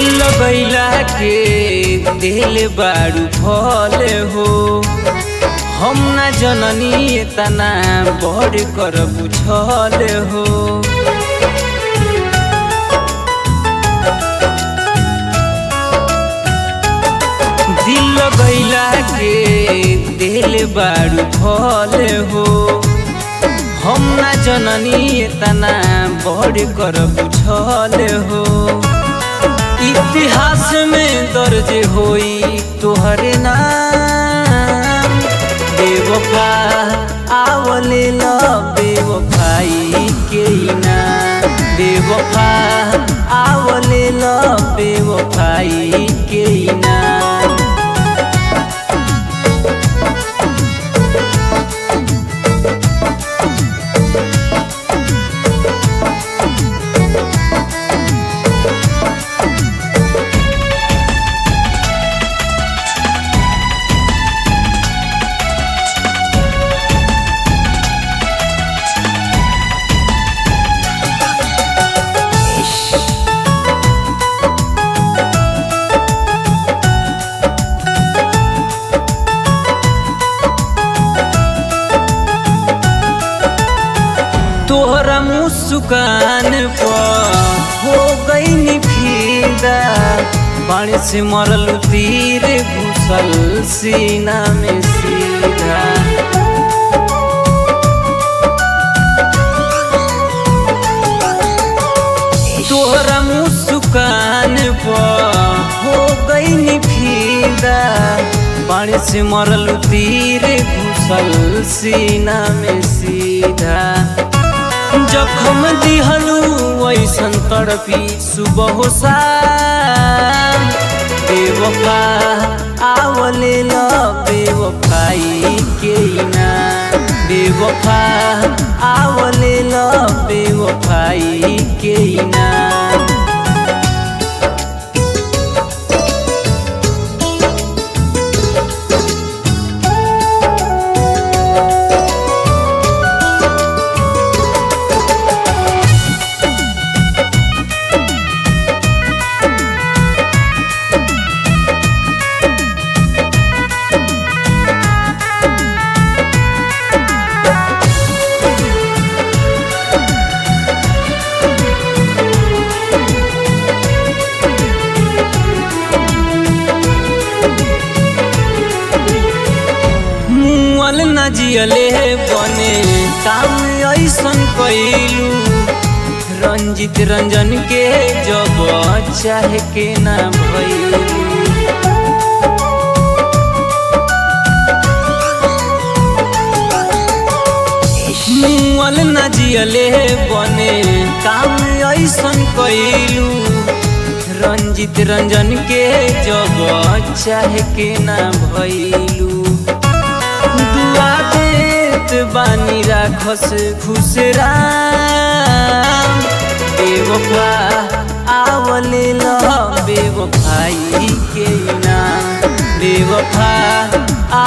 दिल लगैला के दिल बारू फल हो हम ना जननी तना बड़ कर बुझल हो दिल लगैला के दिल बारू फल हो हम ना जननी तना बड़ कर बुझल हो इतिहास में दर्ज होई तोहरे नाम बेवफा आवले ल बेवफाई के ना बेवफा आवले ल बेवफाई के ना तोहरा मुस्कान पर हो गई फिदा बाण से मरल तीर घुसल सीना में सीधा तोहरा मुस्कान पर हो गई फिदा बाण से मरल तीर घुसल सीना में सीधा जखम दिहलू ऐसन तड़पी सुबह शाम बेवफा आवले ल बेवफाई के ना बेवफा आवले ल बेवफाई के ना मुअल न जियले बने काम ऐसन कैलू रंजित रंजन के जब चाहे के ना भैलू मुअल न जियले बने काम ऐसन कैलू रंजित रंजन के जब चाहे के ना भैलू दुआ देत बानी राखस खुश राम बेवफा आवले ल बेवफाई के नाम बेवफा